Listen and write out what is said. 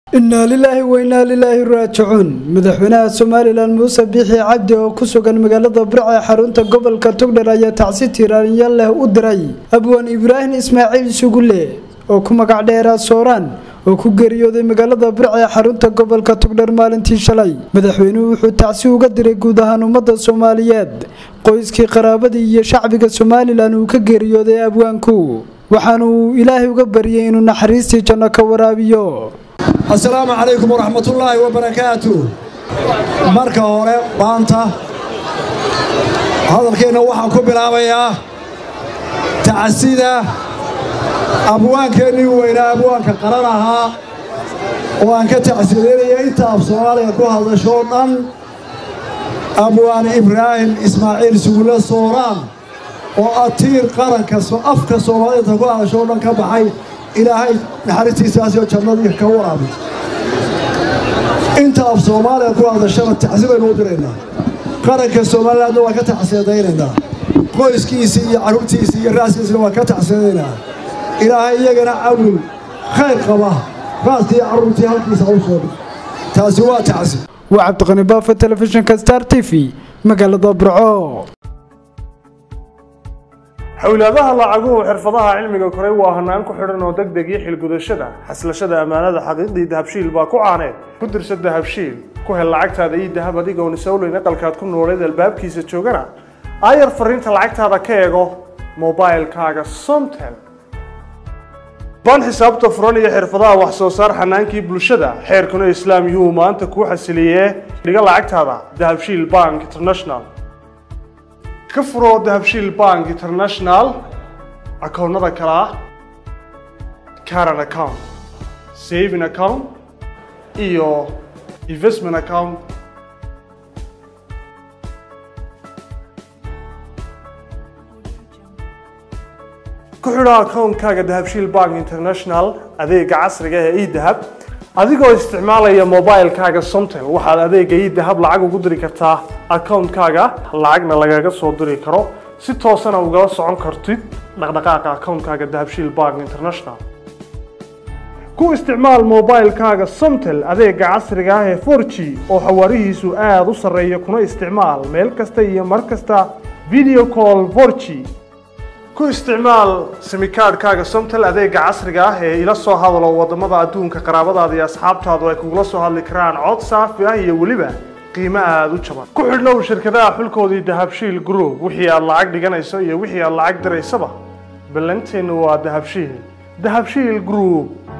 innaa lilaahi wa innaa lilaahi raajicuun madaxweynaha somalilan muuse biixi cabdi oo ku sugan magaalada burca ee xarunta gobolka togdher ayaa tacsi tiiraanya leh u diray abwaan ibraahim ismaaciil sugulle oo ku magac dheeraa sooraan oo ku geeriyooday magaalada burca ee xarunta gobolka togdher maalintii shalay madaxweynuhu wuxuu tacsi uga diray guud ahaan ummadda soomaaliyeed qoyskii qaraabadii iyo shacbiga somalilan uu ka geeriyooday abwaanku waxaanuu ilaahay uga baryay inuu naxariistii janno ka waraabiyo assalaamu calaykum waraxmatullaahi wabarakaatu marka hore maanta hadalkeenna waxaan ku bilaabayaa tacsida abwaankeennii weynaa abwaanka qaran ahaa oo aan ka tacsideynaya inta af soomaaliga ku hadashoo dhan abwaan ibraahim ismaaciil sugulle sooraan oo atiir qaranka afka soomaalida ku hadashoo dhan ka baxay ilaahay naxariistiisaasoo jannadii ka waraabi inta af soomaaliya ku hadashana tacsi baynu u diraynaa qaranka somalilandna waan ka tacsiyadaynaynaa qoyskiisii iyo carruurtiisii iyo raaskiisina waan ka tacsiyadaynaa ilaahay iyagana awil khayr qaba raaskii iyo carruurtii halkiisa u soo dhig taasi waa tacsi waa cabdiqani baafa telefishinka star t v magaalada burco xowlaadaha lacaguhu xirfadaha cilmiga koray waa hanaan ku xidhan oo deg deg iyo xilgudashada xaslashada ammaanada xaqiiqdii dahabshiil baa ku caaneed ku dirsa dahabshiil ku hel lacagtaada iyo dahab adigoon isowleyn aqalkaad ku nooleed albaabkiisa joogana aayar fariinta lacagtaada ka eego mobailkaaga somtel baan xisaabta furan iyo xirfadaha wax soo saar xanaankii bulshada xeerkuna islaam yuhuu maanta kuu xasiliyee dhiga lacagtaada dahabshiil bank international ka furo dahabshiil bank international akoonnada kale ah caran account saving account iyo investment account ku xidho akoonkaaga dahabshiil bank international adeega casriga ee edahab adigoo isticmaalaya mobilkaaga somtel waxaad adeega idahab lacag ugu diri kartaa akoonkaaga lacagna lagaga soo diri karo si toosana ugala socon kartid dhaqdhaqaaqa akoonkaaga dahabshiil bank international ku isticmaal mobilkaaga somtel adeega casriga ah ee for g oo xawaarihiisu aada u sarreeya kuna isticmaal meel kasta iyo mar kasta video call for g ku isticmaal simikaadhkaaga somtel adeega casriga ah ee ila soo hadalo wadamada adduunka qaraabadaada iyo asxaabtaadu ay kugula soo hadli karaan cod saafi ah iyo weliba qiimo aada u jaban ku xidhnow shirkadaha xulkoodii dahabshiil group wixii aad lacag dhiganayso iyo wixii aad lacag diraysaba ballanteennu waa dahabshiil dahabshiil group